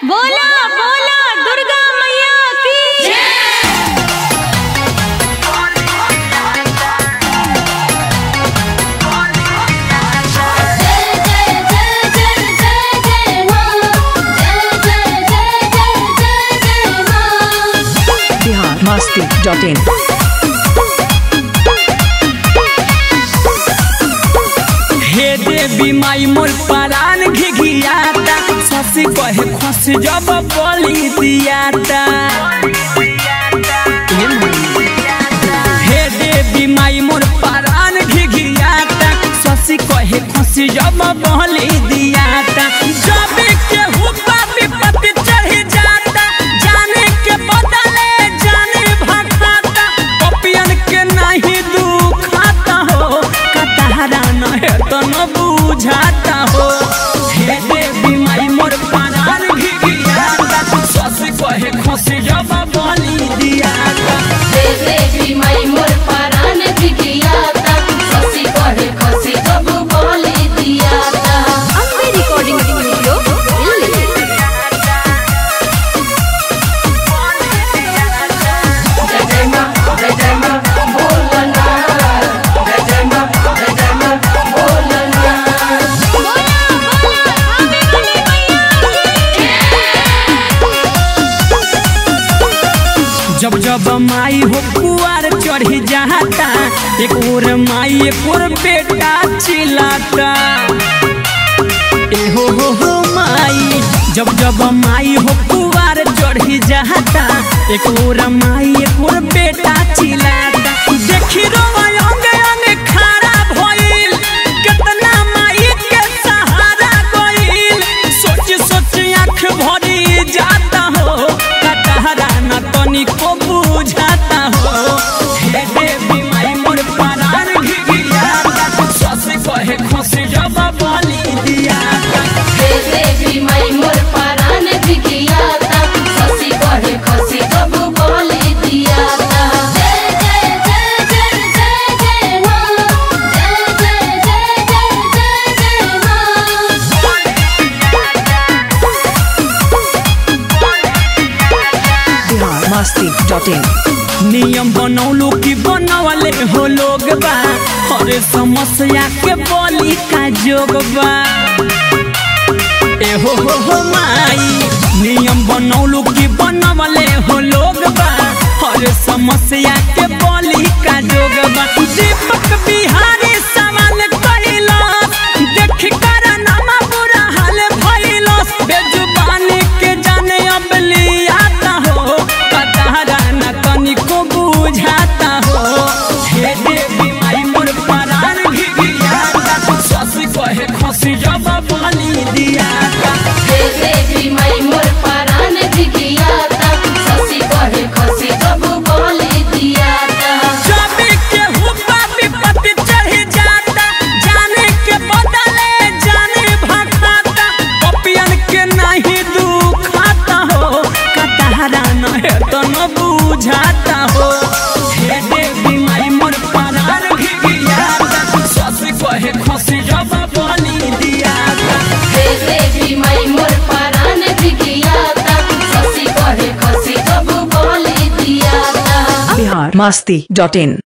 बोला बोला दुर्गा मैया की बिहार मस्ती डॉट इन हे देवी माई मोर परान घिघियाता ससी कहे खस जब बलि दियाता हे देवी माई मोर परान घिघियाता ससी कहे खस जब बलि दियाता जब के हुक्का विपत्ति चढ़ जाता जाने के बदले जाने भटकाता पपियन के नहीं दुखाता हो कतहरा न है तो न बुझाता हो हे देवी माई मोर परान घिघियाता सस कहे खस जब बलि दियाता अम्बे रिकॉर्डिंग स्टूडियो दिल्ली जब जब माई हो कुआर चढ़ी जाता एक और माई एक और बेटा चिल्लाता ए हो हो हो माई जब जब माई हो कुआर चढ़ी जाता एक और माई एक और बेटा चिल्लाता देखी रो अंग अंग खड़ा भइल कितना माई के सहारा गइल सोच सोच आँख भरी जाता हो कटहरा न तनिको बुझाता हो हे देवी माई मोर परान घिघियाता सस कहे खुश जब बलि दियाता बिहार मस्ती डॉट इन नियम बनौलू कि बनवले हो लोग बा हर समस्या के बलि का जोग बा ए हो हो हो माई नियम बनौलू कि बनवले हो लोग बा हर समस्या के बलि का जोग बा दीपक बिहारी सवाल कइला देख कर नामा बुरा हाल भइलो बेजुबानी के जाने अब लियाता हो कतहरा न तनिको बुझाता हो हे देवी माई मोर परान घिघियाता सस कहे खसी जब बलि दियाता जब के हुक्का विपत्ति चढ़ जाता जाने के बदले जाने भटकाता पपियन के नहीं दुखाता हो कतहरा न है तो न बुझाता हो हे देवी माई मोर परान घिघियाता सस कहे खसी जब बलि दियाता बिहार मस्ती डॉट इन